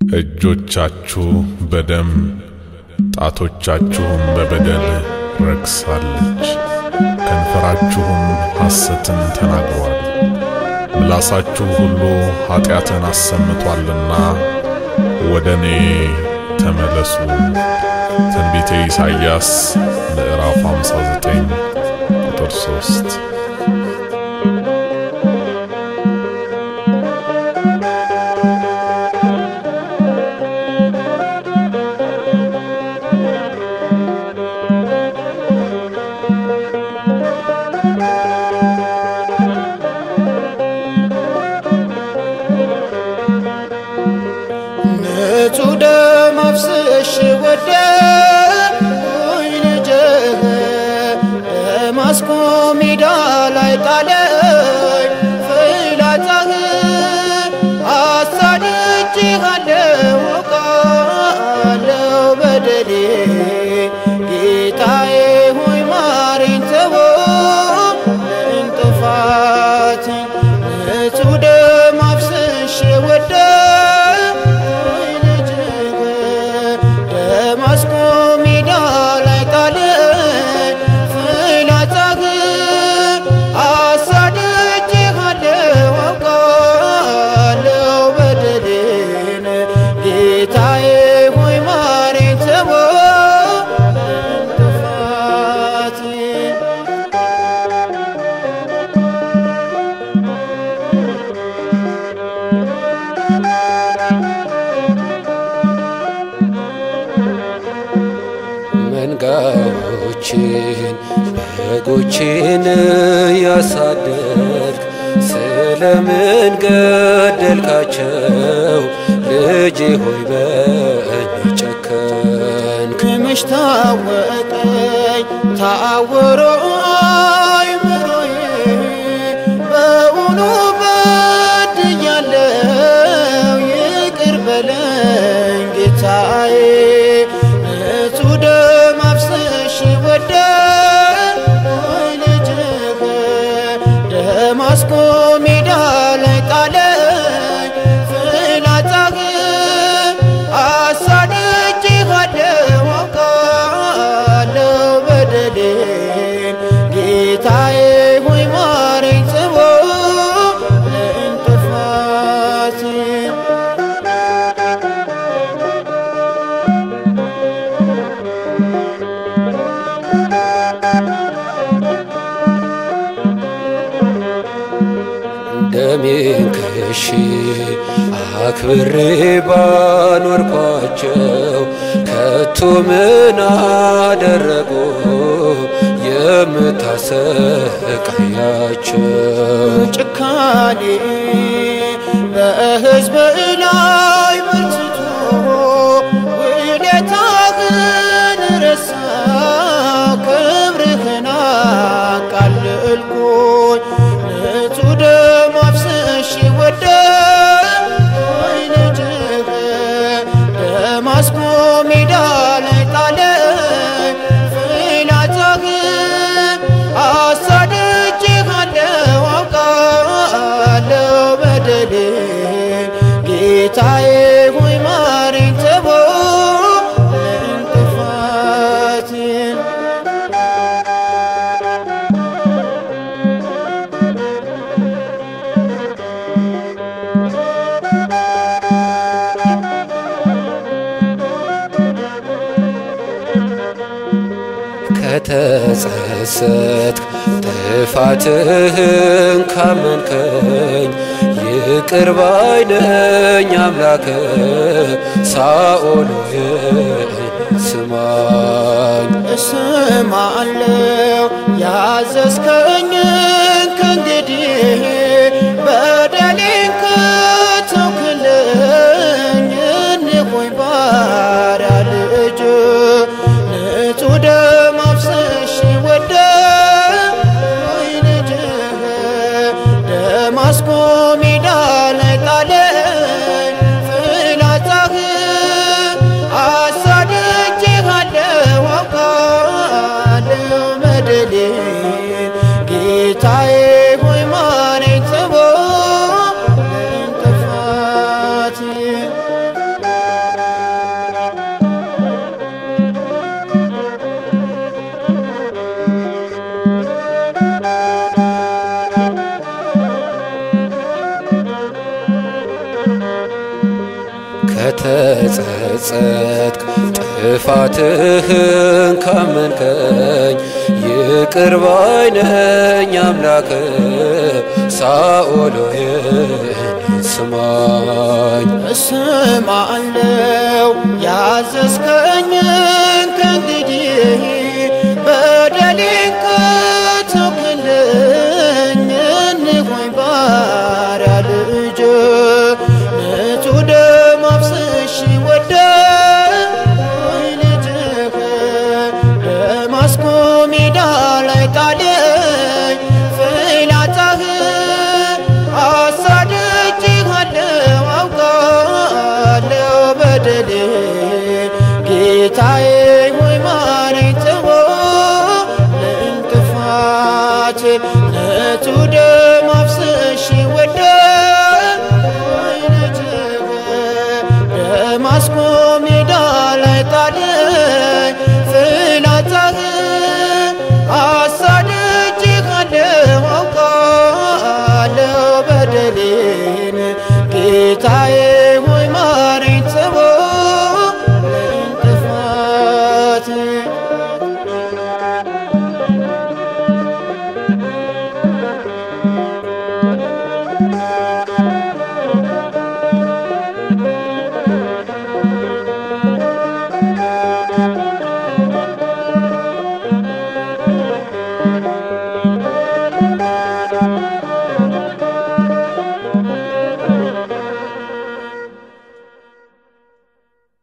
እጆቻችሁ በደም ጣቶቻችሁም በበደል ረክሳለች። ከንፈራችሁም ሐሰትን ተናግሯል። ምላሳችሁ ሁሉ ኀጢአትን አሰምቷልና ወደ እኔ ተመለሱ። ትንቢተ ኢሳይያስ ምዕራፍ 59 ቁጥር 3 ንጹሕ ደም አፍስሼ ወደድኩኝ ልጅህ ደማስቆ ሜዳ ላይ ጣለኝ ፍላጻህን አሳድጄሃለሁ አውቃለሁ በደሌ ጌታዬ ሆይ ማረኝ ተወኝ ጥፋቴን ንጹሕ ደም አፍስሼ ወደድኩኝ ልጅህ ደማስቆ ሜዳ ላይ ጣለኝ ፍላጻህን አሳድጄሃለሁ አውቃለሁ በደሌን ጌታዬ ሆይ ማረኝ ተወኝ ጥፋቴን መንጋዎችን በጎችን ያሳደድክ ስለምን ገደልካቸው? ልጄ ሆይ በእኔ ጨከንክ። ክምሽ ታወቀኝ ታወሮ አይምሮዬ በውኑ በድያለው ይቅር በለኝ ጌታዬ ንጹሕ ደም አፍስሼ ወደድኩኝ ልጅህ ደማስቆ ሜዳ ላይ ጣለኝ ፍላጻህን አሳድጄሃለሁ አውቃለሁ በደሌን ጌታዬ ሆይ ማረኝ ተወኝ ጥፋቴን ደሜን ክሼ አክብሬ ባኖርኳቸው ከቶ ምን አደረጉ የምታሰቃያቸው? ጭካኔ በሕዝብ ላይ በርትቶ ውለታህን ረሳው ክብርህን አቃለልኩኝ ንጹሕ ደም አፍስሼ ወደድኩኝ ልጅህ ደማስቆ ሜዳ ላይ ጣለኝ ፍላጻህን አሳድጄሃለሁ አውቃለሁ በደሌን ጌታዬ ሆይ ማረኝ ተወኝ ጥፋቴን ከተጸጸትክ ጥፋትህን ካመንከኝ ይቅር ባይ ነኝ አምላክ ሳኦል ሆይ ስማኝ እስማለው ያዘዝከኝን ከእንግዲህ በደሌን ከተውክልኝ እንሆኝ ባሪያ ልጅ ንጹሕ ደም አፍስሼ ወደድኩኝ ልጅህ ደማስቆ ሜዳ ላይ ጣለኝ ፍላጻህን አሳድጄሃለሁ አውቃለሁ በደሌን ጌታዬ ሆይ ማረኝ ከተጸጸትክ ጥፋትህን ካመንከኝ ይቅር ባይ ነኝ አምላክ ሳኦል ሆይ ስማኝ እስማአለው ያዘዝከኝን ከእንግዲህ በደሌን ከተውክልኝ እንሆኝ ባሪያ ልጅ ንጹሕ ደም አፍስሼ ወደድኩኝ ልጅህ ደማስቆ ሜዳ ላይ ጣለኝ ፍላጻህ አሳድጄሃለሁ አውቃለሁ በደሌ ጌታዬ ሆይ ማረኝ ተወ ለእንቅፋት ንጹሕ ደም አፍስሼ ወደድኩኝ ልጅህ ደማስቆ ሜዳ ላይ ጣለኝ ፍላጻህ አሳድጄሃለሁ አውቃለሁ በደሌን ጌታዬ